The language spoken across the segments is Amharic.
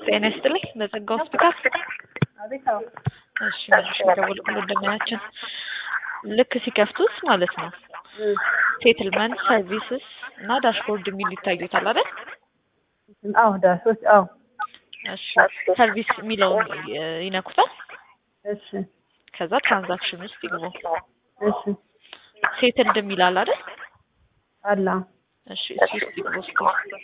ጤና ይስጥልኝ። በጸጋ ሆስፒታል። አቤት። አዎ እሺ መልሽ ደወልኩ እንደምናያችን ልክ ሲከፍቱት ማለት ነው ሴትልመንት ሰርቪስስ እና ዳሽቦርድ የሚል ይታዩታል አይደል? አዎ ዳሾች። አዎ እሺ ሰርቪስ የሚለውን ይነኩታል። እሺ ከዛ ትራንዛክሽን ውስጥ ይግቡ። እሺ ሴትልድ የሚላል አይደል? አላ እሺ እሱ ውስጥ ይግቡ እስኪ።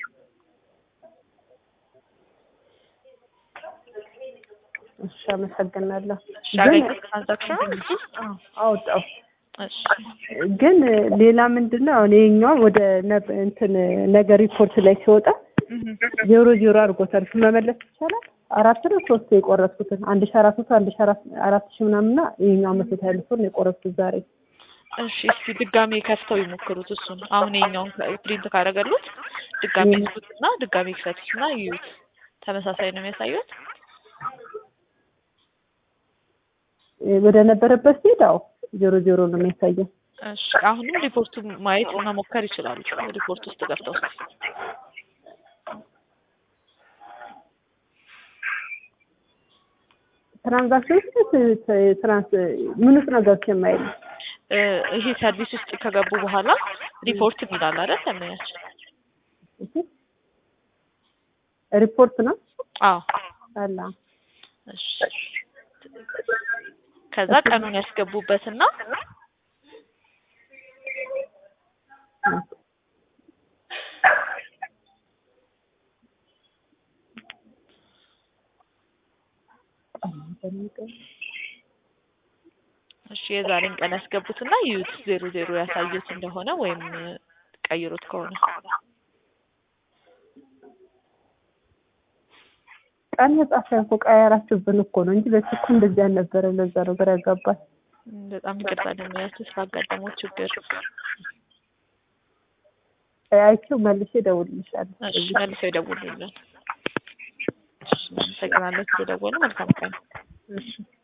እሺ አመሰግናለሁ። እሺ አገኙት ትራንዛክሽኑ እሱ ውስጥ? አዎ አወጣው። እሺ ግን ሌላ ምንድን ነው አሁን ይሄኛው ወደ ነብ- እንትን ነገር ሪፖርት ላይ ሲወጣ ዜሮ ዜሮ አድርጎታል። እሱ መመለስ ይቻላል? አራት ነው ሶስት የቆረጥኩትን አንድ ሺ አራት መቶ አንድ ሺ አራት አራት ሺ ምናምንና ይሄኛው መቶ ሀያ ብር ነው የቆረጥኩት ዛሬ። እሺ እስኪ ድጋሜ ከፍተው ይሞክሩት። እሱን አሁን ይኸኛውን ፕሪንት ካደረገሉት ድጋሜ ይዙት እና ድጋሜ ክፈቱት እና ይዩት። ተመሳሳይ ነው የሚያሳዩት። ወደ ነበረበት ሲሄድ አዎ ዜሮ ዜሮ ነው የሚያሳየው። እሺ አሁንም ሪፖርቱ ማየት መሞከር ይችላሉ። ሪፖርት ውስጥ ገብተው እስኪ ትራንዛክሽን ውስጥ ትራንስ ምን ውስጥ ነው ገብቼ የማየው? እ ይሄ ሰርቪስ ውስጥ ከገቡ በኋላ ሪፖርት የሚላል አይደል? ለምኛችን ሪፖርት ነው አዎ አላ እሺ ከዛ ቀኑን ያስገቡበትና እሺ የዛሬን ቀን ያስገቡትና ይዩት ዜሮ ዜሮ ያሳዩት እንደሆነ ወይም ቀይሩት ከሆነ ቀን የጻፈ እኮ ቀያራችሁብን እኮ ነው እንጂ በፊት እኮ እንደዚህ አልነበረ። ለዛ ነው ግራ ያጋባል። በጣም ይቅርታ ለሚያችሁ ስላጋጠመው ችግር። አይቼው መልሼ እደውልልሻለሁ። እሺ መልሰው ይደውሉልን። እሺ አመሰግናለሁ ስለደወሉ። መልካም ቀን። እሺ